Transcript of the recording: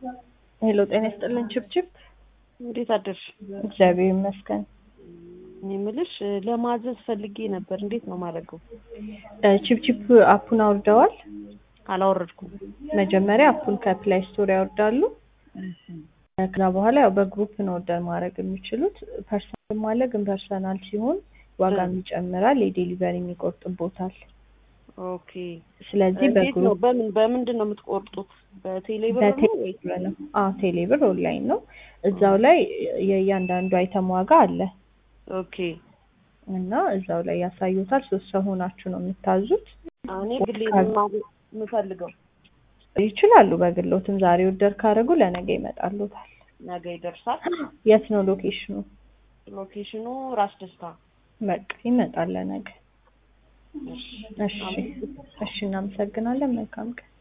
ሄሎ ጤና ይስጥልን ችብችብ። እንዴት አደርሽ? እግዚአብሔር ይመስገን። እኔ የምልሽ ለማዘዝ ፈልጌ ነበር። እንዴት ነው ማድረገው? እ ችብችብ አፑን አውርደዋል? አላወረድኩም። መጀመሪያ አፑን ከፕላይ ስቶር ያወርዳሉ። ከዛ በኋላ ያው በግሩፕ ነው ኦርደር ማድረግ የሚችሉት። ፐርሰናል አለ፣ ግን ፐርሰናል ሲሆን ዋጋም ይጨምራል፣ የዴሊቨሪ ይቆርጥቦታል። ኦኬ። ስለዚህ እንዴት ነው? በግሩፕ በምን በምንድን ነው የምትቆርጡት? በቴሌ ብር ነው ወይ? በቴሌብር ነው። አዎ ቴሌብር ኦንላይን ነው። እዛው ላይ የእያንዳንዱ አይተም ዋጋ አለ ኦኬ። እና እዛው ላይ ያሳዩታል። ሶስት ሰው ሆናችሁ ነው የምታዙት። እኔ ግሌ የምፈልገው ይችላሉ። በግሎትም ዛሬ ኦርደር ካደረጉ ለነገ ይመጣሉታል። ነገ ይደርሳል። የት ነው ሎኬሽኑ? ሎኬሽኑ ራስ ደስታ። በቃ ይመጣል ለነገ። እሺ እሺ፣ እናመሰግናለን። መልካም ቀን